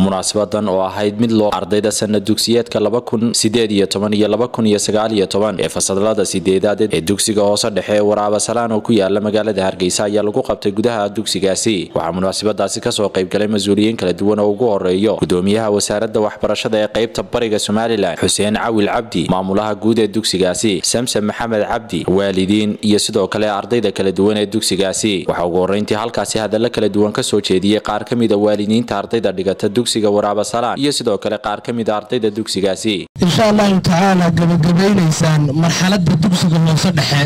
munaasabadan oo ahayd mid loo ardayda sana dugsiyeedka laba kun sideed iyo toban iyo laba kun iyo sagaal iyo toban ee fasalada sideedaad ee dugsiga hoose dhexe ee waraaba salaan oo ku yaala magaalada hargeysa ayaa lagu qabtay gudaha dugsigaasi waxaa munaasabadaasi kasoo qaybgalay mas-uuliyiin kala duwan oo ugu horeeyo gudoomiyaha wasaaradda waxbarashada ee qaybta bariga somalilan xuseen cawil cabdi maamulaha guud ee dugsigaasi samsam maxamed cabdi waalidiin iyo sidoo kale ardayda kala duwan ee dugsigaasi waxaa ugu horeyntii halkaasi hadalla kala duwan kasoo jeediyey qaar ka mida waalidiinta ardayda dhigata dugsiga waraaba salaan iyo sidoo kale qaar ka mida ardayda dugsigaasi insha allahu tacaala gabagabaynaysaan marxaladda dugsiga hoose dhexe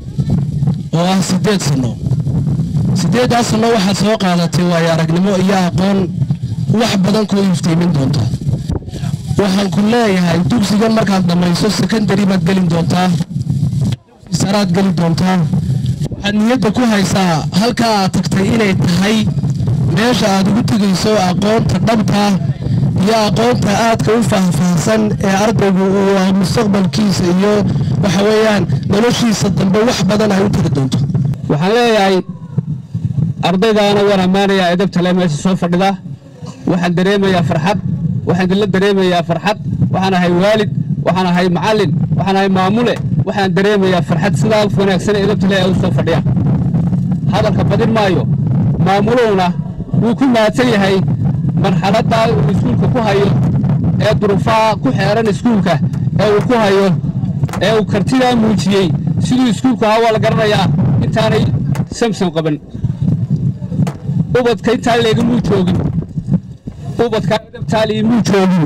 oo ah sideed sanno sideeddaas sanno waxaad soo qaadatay waayo aragnimo iyo aqoon wax badan koo iftiimin doonta waxaan ku leeyahay dugsigan markaad dhammayso sekondari baad gelin doontaa saraad geli doontaa waxaad niyadda ku haysaa halkaa aad tagtay inay tahay meesha aad ugu tegayso aqoonta dhabta iyo aqoonta aadka u faahfaahsan ee ardaygu uu mustaqbalkiisa iyo waxa weeyaan noloshiisa dambe wax badan ay u tari doonto waxaan leeyahay ardaydaana waan ammaanayaa edabtale meesha soo fadhida waxaan dareemayaa farxad waxaan idinla dareemayaa farxad waxaan ahay waalid waxaan ahay macallin waxaan ahay maamule waxaan dareemayaa farxad sidaa wanaagsan ee edabtale ee u soo fadhiya hadalka badin maayo maamuluhuna wuu ku mahadsan yahay marxaladdaa uu iskuulka ku hayo ee durufaha ku xeeran iskuulka ee uu ku hayo ee uu kartidaa muujiyey siduu iskuulku ahaa waa la garanayaa intaanay samsam qaban ubadka intaan leegamuu joogin ubadka dabtaali muu joogin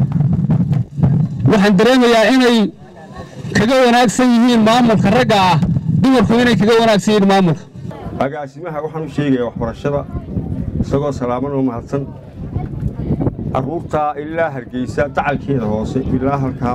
waxaan dareemayaa inay kaga wanaagsan yihiin maamulka ragga ah dumarku inay kaga wanaagsan yihiin maamulka agaasimaha waxaan u sheegayaa waxbarashada isagoo salaaman oo mahadsan carruurtaa ilaa hargeysa dacalkeeda hoose ilaa halkaa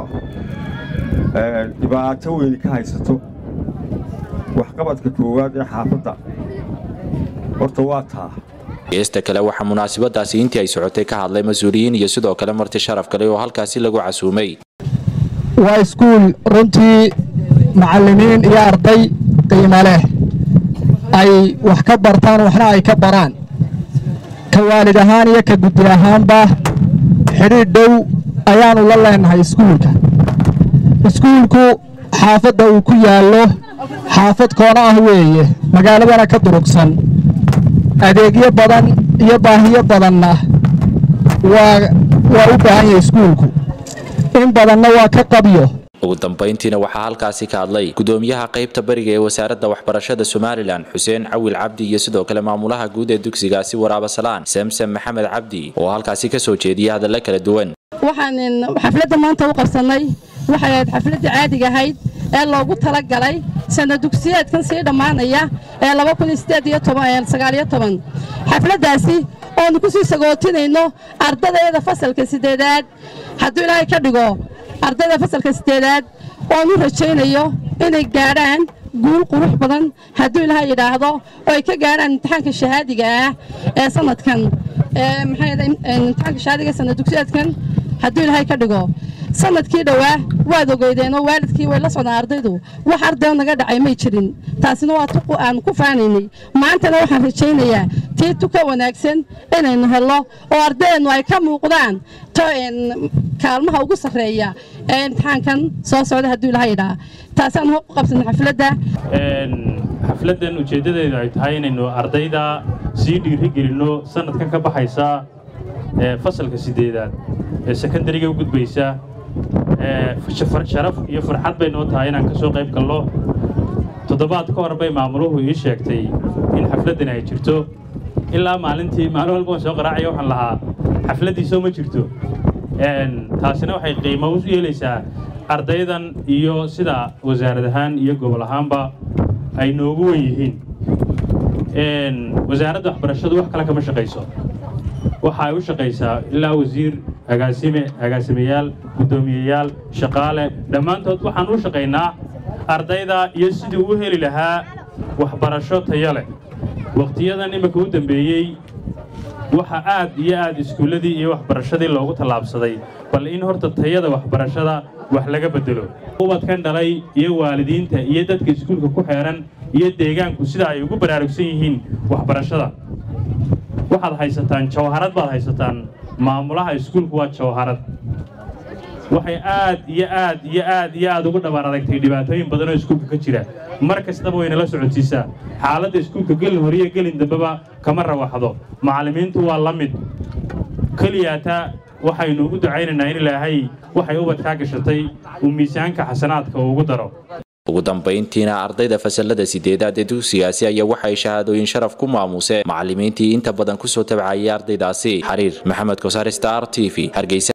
dhibaato weyni ka haysato waxqabadka koowaad ee xaafadda horta waa taa geesta kale waxaa munaasabadaasi intii ay socotay ka hadlay mas-uuliyiin iyo sidoo kale marti sharaf kale oo halkaasi lagu casuumay waa iskuul runtii macallimiin iyo arday qiimo leh ay wax ka bartaan waxna ay ka baraan ka waalid ahaan iyo ka guddi ahaanba xidhiidh dhow ayaannu la leenahay iskuulka iskuulku xaafadda uu ku yaallo xaafad koona ah weeye magaaladana ka durugsan adeegyo badan iyo baahiyo badanna waa waa u baahan yahay iskuulku in badanna waa ka qabyo ugu dambayntiina waxaa halkaasi ka hadlay gudoomiyaha qaybta bariga ee wasaaradda waxbarashada somalilan xuseen cawil cabdi iyo sidoo kale maamulaha guud ee dugsigaasi waraaba salaan samsam maxamed cabdi oo halkaasi kasoo jeediyay hadalla kala duwan waxaan xafladda maanta u qabsannay waxay ahayd xafladdii caadiga ahayd ee loogu talagalay sana dugsiyeedkan sii dhammaanaya ee xafladdaasi oonu ku sii sagootinayno ardadayada fasalka sideedaad hadduu ilaahay ka dhigo ardayda fasalka sideedaad oonu rajaynayo inay gaadhaan guul qurux badan hadduu ilaahay yidhaahdo oo ay ka gaadhaan imtixaanka shahaadiga ah ee sanadkan imtixaanka shahaadiga sana dugsiyeedkan hadduu ilaahay ka dhigo sanadkii dhowaa waad ogeydeenoo waalidkii way la socdaan ardaydu wax ardayo naga dhacay may jirin taasina waa tuqu aan ku faanaynay maantana waxaan rajaynayaa tii tuka wanaagsan inaynu hello oo ardayeennu ay ka muuqdaan kaalmaha ugu sarreeya ee imtixaankan soo socda hadduu ilaha yidhaa taasaan ku qabsana xafladda xafladdan ujeeddadeedu ay tahay inaynu ardayda sii dhiiri gelinno sanadkan ka baxaysa fasalka sideedaad ee sekondariga u gudbaysa sharaf iyo farxad bay noo tahay inaan ka soo qayb galno toddobaad ka hor bay maamuluhu ii sheegtay in xafladdan ay jirto ilaa maalintii maalin walba waan soo qaraacaya waxaan lahaa xafladdiisoo ma jirto taasina waxay qiimo u yeelaysaa ardaydan iyo sida wasaarad ahaan iyo gobol ahaanba ay noogu wen yihiin wasaaradda waxbarashadu wax kale kama shaqayso waxa ay u shaqaysaa ilaa wasiir agaasime agaasimayaal guddoomiyeyaal shaqaale dhammaantood waxaan u shaqaynaa ardayda iyo sidii u heli lahaa waxbarasho tayo leh wakhtiyadan iminka u dambeeyey waxa aad iyo aad iskuulladii iyo waxbarashadii loogu tallaabsaday bal in horta tayada waxbarashada wax laga beddelo ubadkan dhalay iyo waalidiinta iyo dadka iskuulka ku xeehan iyo deegaanku sida ay ugu baraarugsan yihiin waxbarashada waxaad haysataan jawharad baad haysataan maamulaha iskuulku waa jawharad waxay aad iyo aad iyo aad iyo aad ugu dhabaar adagtay dhibaatooyin badan oo iskuulka ka jira mar kastaba waynala socotiisaa xaaladda iskuulka gelin horiyo gelin dambeba kama rawaxdo macallimiintu waa la mid keliyaata waxaynu ugu ducaynaynaa in ilaahay waxay ubadkaa gashatay uu miisaanka xasanaadka ugu daro ugu dambayntiina ardayda fasalada sideedaad ee dugsigaasi ayaa waxay shahaadooyin sharaf ku maamuseen macallimiintii inta badan kusoo tabcayay ardaydaasi xariir maxamed kosaar star t v hargeysa